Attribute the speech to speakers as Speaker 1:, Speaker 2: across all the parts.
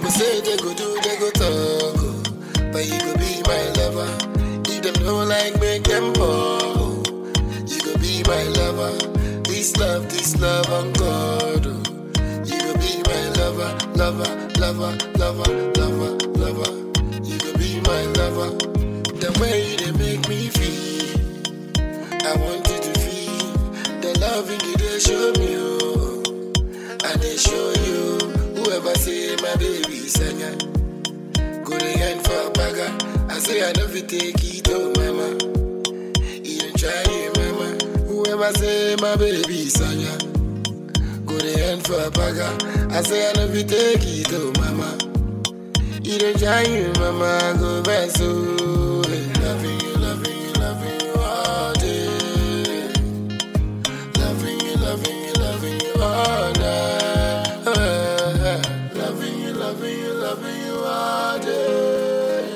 Speaker 1: People say they go do, they go talk, oh. but you go be my lover. If them don't like, make them fall. You go be my lover. This love, this love on God. oh. You go be my lover, lover, lover, lover, lover, lover. You go be my lover. The way you they make me feel, I want you to feel the loving you they show me. Oh. I they show you. Whoever say my baby sanya, go the end for a bagger. I say I never take it, oh mama. You don't try it, mama. Whoever say my baby sanya, go the end for a bagger. I say I never take it, oh mama. You don't try it, mama. Go back so. Loving you, loving you, loving you all day. Loving you, loving you, loving you all night. Loving you, loving you, loving you all day.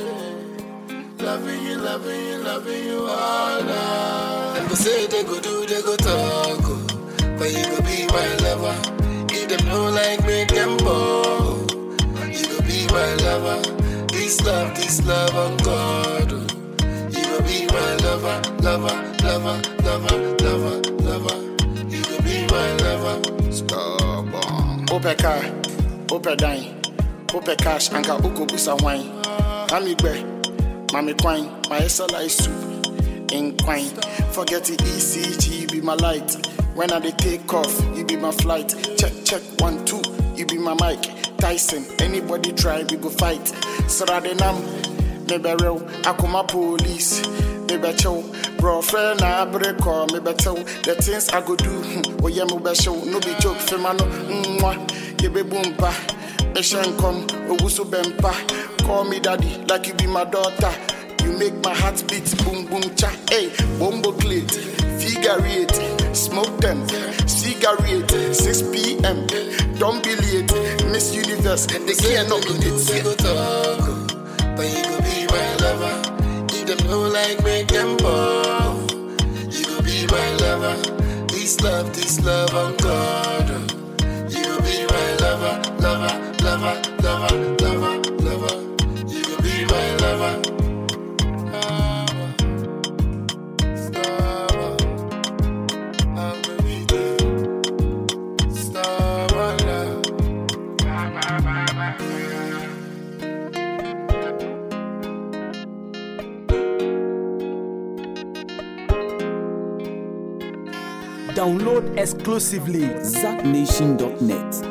Speaker 1: Loving you, loving you, loving you all night. And they say they go do, they go talk, oh. but you go be my lover. If them don't like, make them ball. You go be my lover. This love, this love on God. oh. You go be my lover, lover, lover, lover, lover, lover. You go be my lover. Stubborn.
Speaker 2: wopɛ kaa wopɛ dan wopɛ cash anka wokɔbusa hwan mame gbɛ mame kwan mayɛ sɛ light soup nkwan forget the ecg you be my light when i dey take off you be my flight check check one two you be my mic tyson anybody try we go fight srade nam mebɛrew akoma police mebɛkyew brɔfrɛ na abere kɔ mebɛtew the things i go do hmm, woyɛ mo bɛhyew no be joke fema no mmoa yɛbɛbu mpa bɛhyɛ nkɔm owu so bɛmpa call me daddy like you be my daughter you make my heart beat boom boom cha hey bombo clit figure eight smoke them cigarette 6 p.m don't be late miss universe they can't not be
Speaker 1: They
Speaker 2: it
Speaker 1: go talk, oh, but you go be my lover. If them don't like, make them ball. You go be my lover. This love, this love on God. oh. You go be my lover, lover, lover, lover, lover, lover. You go be my lover. Lover. Lover. I'm gonna be there. Stubborn love.
Speaker 3: Download exclusively ZackNation.net.